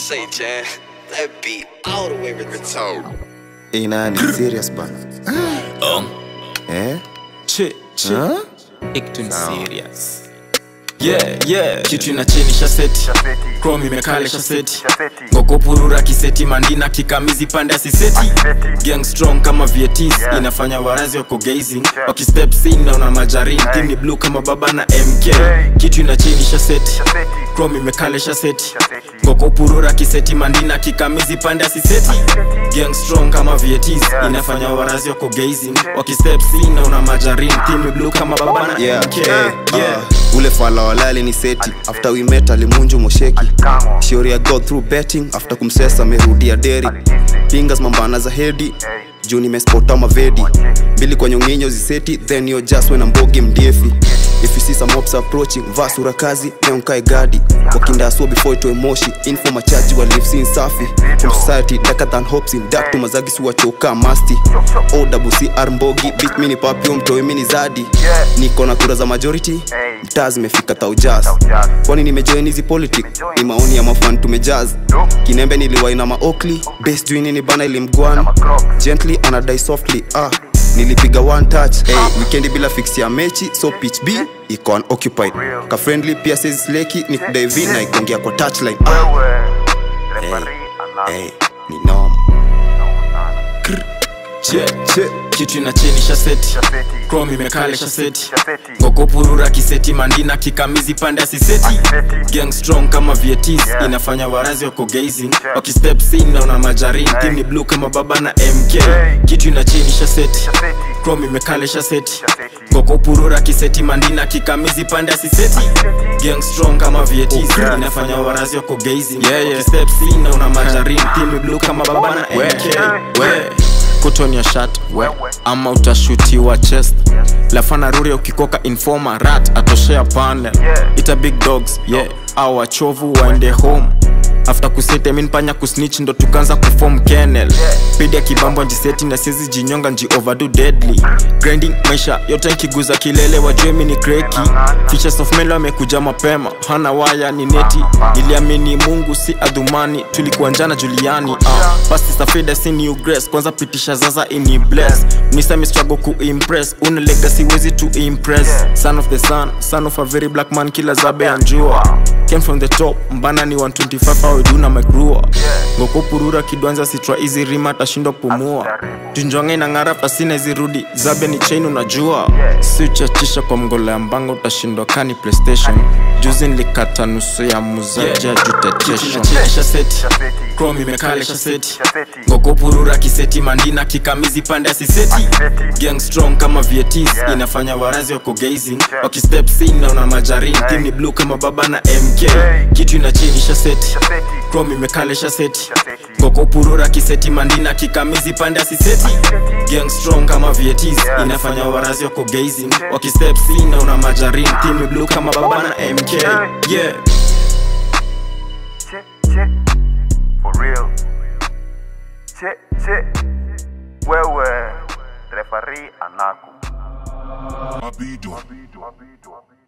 Say, Jan, that beat all the way retarded. Ina ni serious bana. Eh? Che, che. Huh? Acting serious. Yeah, yeah. Kitu inachenisha seti Chrome imekalesha seti Ngoko purura kiseti mandina kikamizi pande asiseti Gang strong kama vietis Inafanya warazi wako gazing Wakistep sin na una majarin Team ni blue kama baba na MK Kitu inachenisha seti Chrome imekalesha seti Ngoko purura kiseti mandina kikamizi pande asiseti Gang strong kama vietis Inafanya warazi wako gazing Wakistep sin na una majarin Team ni blue kama baba na Yeah, MK eh, Yeah uh, ule fala walali ni seti after we met alimunju mosheki shiori ya go through betting after kumsesa amerudia deri pingas mambana za hedi juu nimespota mavedi mbili kwa nyonginyo ziseti then yo just when mbogi mdiefi if you see some ops approaching vaa sura kazi neonkae gadi wakindasua before itoe moshi info machaji wa live scene safi from society darker than hopes in dark to mazagi siwachoka masti owcr mbogi bit mini papio mtoe mini zadi niko na kura za majority mtaa zimefika taujas kwani nimejoin hizi politic ni maoni ya mafan tumejaz kinembe niliwaina maokli base juu nini bana ilimgwan gently anadai softly ah nilipiga one touch hey, wikendi bila fix ya mechi so pitch b iko unoccupied ka friendly pia sezisleki ni kudive na ikongea kwa touchline ah, hey, ni norm che che kitu inachenisha seti chrome imekalesha seti ngoko purura kiseti mandina kikamizi pande asiseti gang strong kama vietis inafanya warazi wako gazing wakistep sin na una majarin team ni blue kama baba na mk kitu inachenisha seti chrome imekalesha seti ngoko purura kiseti mandina kikamizi pande asiseti gang strong kama vietis inafanya warazi wako gazing wakistep sin na una majarin team ni blue kama baba na mk we put on your shirt we ama utashutiwa chest lafana ruri ukikoka informa rat atoshea panel ita big dogs yeah au wachovu waende home after kusete minpanya kusnitch ndo tukanza kufom kennel pidi ya kibambo njiseti na siezi jinyonga nji overdo deadly grinding maisha yote nkiguza kilele wajue mi ni kreki features of melo amekuja mapema hana waya ni neti niliamini mungu si adhumani tulikuwa njana juliani uh, pasti safida si new grace kwanza pitisha zaza ini bless nisami struggle kuimpress una legacy wezi to impress son of the sun son of a very black man kila zabe ya njua came from the top mbana ni 125 aweduna magrua ngoko purura kidwanza sitwa hizi rima tashindwa kupumua junjonge na ng'ara pasina izirudi zabe ni chain unajua si uchachisha kwa mgola ya mbanga utashindwa kani playstation juzi nilikata nusu ya muzaji ya juteteshon chrome imekalesha seti ngoko purura kiseti mandina kikamizi pande asiseti gang strong kama vietis inafanya warazi wako gazing wakistep sin na una majarin team ni blue kama baba na mk kitu inachenisha seti chrome imekalesha seti ngoko purura kiseti mandina kikamizi pande asiseti gang strong kama vietis inafanya warazi wako gazing wakistep sin na una majarin team ni blue kama baba na mk yeah Check, check, for real. Check, check, wewe referee anaku. Mabido. Mabido, mabido, mabido.